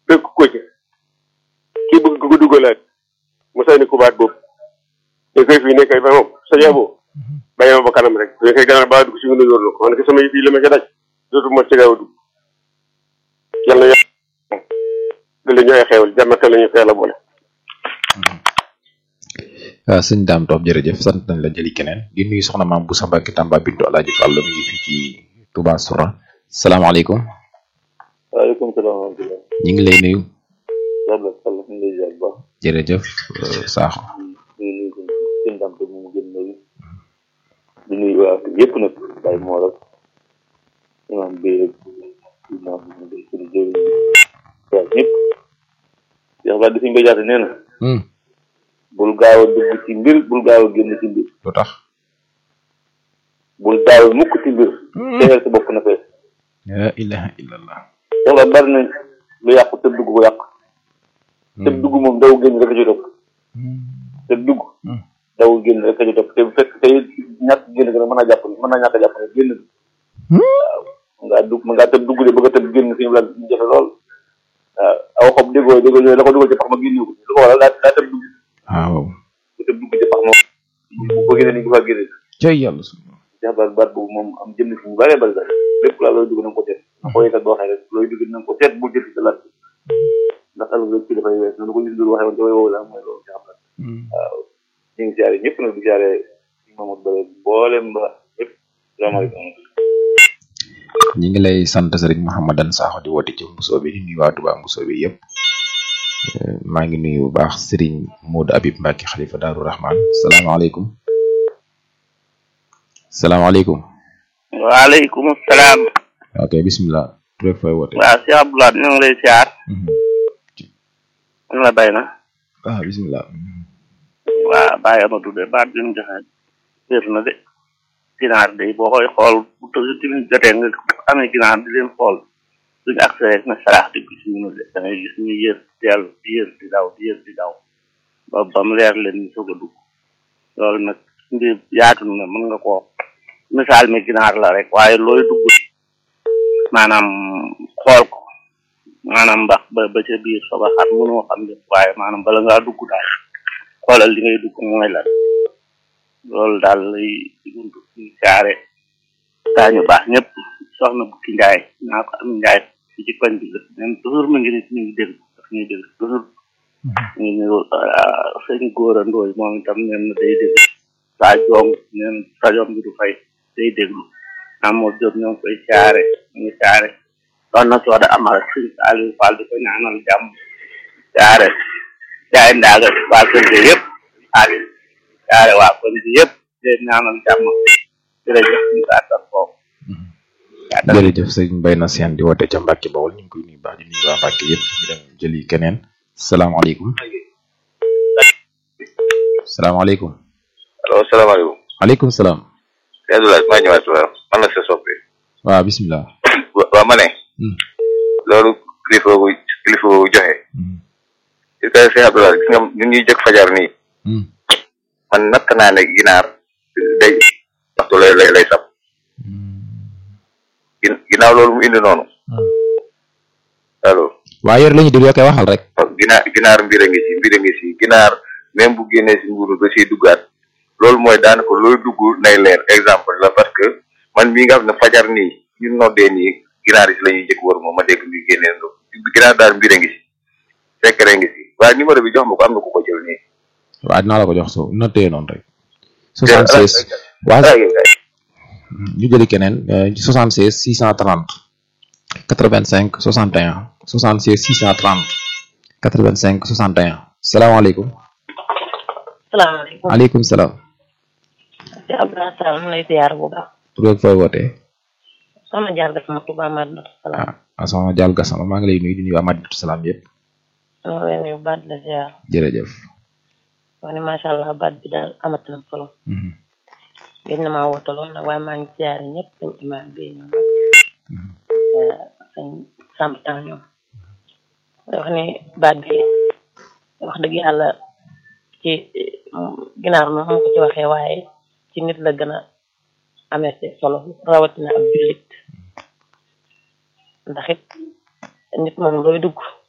fekk ko ci kii bëgg ko dugalaat mu sànni ko baat boobu te koy fii nekk ay ba moom sa yaboo bàyyi ma ba kanam rek bu nekkee gannaaw ba dugg si nga yor na ko man ke sama yëf yi la ma ca daj dootu ma ci gaaw a dugg yàlla na yàlla da la ñu ay xeewal jàmm ak la ñu xeela boole waaw sëñ Dame Top jërëjëf sant nañ la jëli keneen di nuyu soxna maam bu Sambaki Tamba Bintu Alaaji Fall mi ngi fii ci Touba Soura salaamaaleykum waaleykum salaam wa rahmatulah. ñu ngi lay nuyu yàlla sàll ñu ngi lay ziar bu baax. jërëjëf euh, Sakho di nuyu seen seen dam te mu gën nuyu. di nuyu waa kër yëpp nag Baye Mor ak imam bi rek imam bi ngay suñu jëriñ waaw ñëpp. Cheikh Ba di fi nga jaate nee na. Hmm, bul gaaw a dugg ci mbir bul gaaw a génn ci mbir. lu tax bul gaaw a mukk ci mbir. tegal sa bopp na fees. la ilaha illallah Cheikh Ba bari na lu yàqu tëb dugg ko yàq. tëb dugg moom daw génn rek a ci topp. tëb dugg. Hmm. daw génn rek a ci topp te bu fekk tey ñàkk génn gën a mën naa jàpp mën naa ñàkk a jàpp ne génn. waaw mën ngaa dugg mën ngaa tëb dugg de bëgg a tëb génn fi mu la jafe lool. waaw aw xob déggoo déggoo yooyu la ko dugal ci pax ma génne ko lu ko waral daa daa tëb dugg waaw bu tëb dugg ci pax ma bu ko génne ni ko faa génne. cay yàlla su Cheikh Ba baat boobu moom am jëm fi mu bëree bëri sax lépp laa looy dugg na nga ko seet. boo yëgal boo waxee rek looy dugg na nga ko seet bu jël ci sa laaj ndax ëllëg rek ci dafay wees noonu ko nit ñi waxee woon te way woowu la mooy loolu Cheikh Ba waaw ñu ngi siyaare ñëpp nag di siyaare si Mamadou Bare mboolem ba ñëpp salaamaaleykum ñi ngi lay sant Serigne Mouhamadan Sakho di woote ci Mbusoo bi di nuyu waa Touba Mbusoo bi yëpp Euh, maa ngi nuyu bu baax Serigne Modou Habib Mbacke xalifa Daaru Rahman salaamaaleykum salaamaaleykum waaleykum salaam. ok bismillah tur ak fooy woote waaw Cheikh Abdoulaye ñu ngi lay siyaar. Mhm. ñu la bay na. ah bismillah waaw bàyyi Amadou de baat bi mu joxe wér na de. ginaar de boo koy xool bu tëj tamit jotee nga amee ginaar di leen xool suñu accès rek na saraax di gis ñu de da ngay gis ñu yër teel di yër di daw di yër di daw ba ba mu leer leen ñu soog a dugg loolu nag mbir yaatu na mën nga koo misaal mi ginaar la rek waaye looy dugg maanaam xool ko maanaam mbax ba ba ca biir soog a xam mënoo xam lépp waaye maanaam bala ngaa dugg daal xoolal li ngay dugg mooy lan loolu daal lay guntu ci saare daañu baax ñëpp soxna bukki njaay naa ko am njaay ci ci koñ bi la même toujours mu ngi nit ñu ngi dégg daf ñuy dégg toujours ñu ngi sëñ góor a ndooy moom itam neen na day dégg saa joom neen sajom bi du fay day déglu amoo jóg ñoo ngi koy saare ñu ngi saare doon na sooda amal sëñ Saliou Fall di ko ñaanal jàmm saare jaay ndaaga waa kër gi yëpp xaalis saare waa kër gi yëpp di ñaanal jàmm jërëjëf ñu gàttal foofu gàttal jërëjëf sëñ Mbaye na seen di woote ca Mbacke Bawol ñu ngi koy nuyu baax di nuyu waa Mbacke yëpp ñu dem jëli keneen salaamaaleykum salaamaaleykum allo salaamaaleykum aleykum salaam sëñ Abdoulaye maa ñëwaat waaw man la sa soppi waaw bismillah waaw ma ne Hmm. loolu kilifa bu kilifa bu joxe Mhm. ci kay sëñ Abdoulaye gis nga ñun ñuy jëkk fajar nii Mhm. man natt naa ne ginaar day waxtu lay lay lay sab gin- ginnaaw loolu mu indi noonu allo waa yor la ñu déglu yoo koy waxal rek ginaar ginaar mbir a ngi si mbir a ngi si ginaar même bu génnee si nguuru da siy duggaat loolu mooy daanaka looy dugg nay leer exemple la parce que man mii nga xam ne fajar nii ñu noddee nii ginaar yi si la ñuy jëkk war moom ma dégg muy génnee ndox ginaar daal mbir a ngi si fekkere ngi si waaye numéro bi jox ma ko am na ku ko jël nii waa dinaa la ko jox so noté noonu rek 76 waa ñu jëli keneen euh, 76 630 85 61 76 630 85 61 salaamaaleykum salaamaaleykum aleykum salaam ci Abdoulaye Sall mu lay ziar bu baax tur ak fooy wootee soxna jaar ga sama Tuubaa Madinatu Salaam ah asama jàll gasama maa ngi lay nuyu di nuyu waa Madinatu Salaam yëpp maa leen yu baat la ziar jërëjëf wax ni macha allah baat bi daal amat na solo Mhm. gën na maa woote lool nag waaye maa ngi ziar ñëpp sañ imaam bi ñoom sañ Samb Tall ñoom wax ni baat bi wax dëgg yàlla ci ginaar moom xam ko ci waxee waaye ci nit la gën a amee ci solo rawatina ab jullit ndax it nit moom looy dugg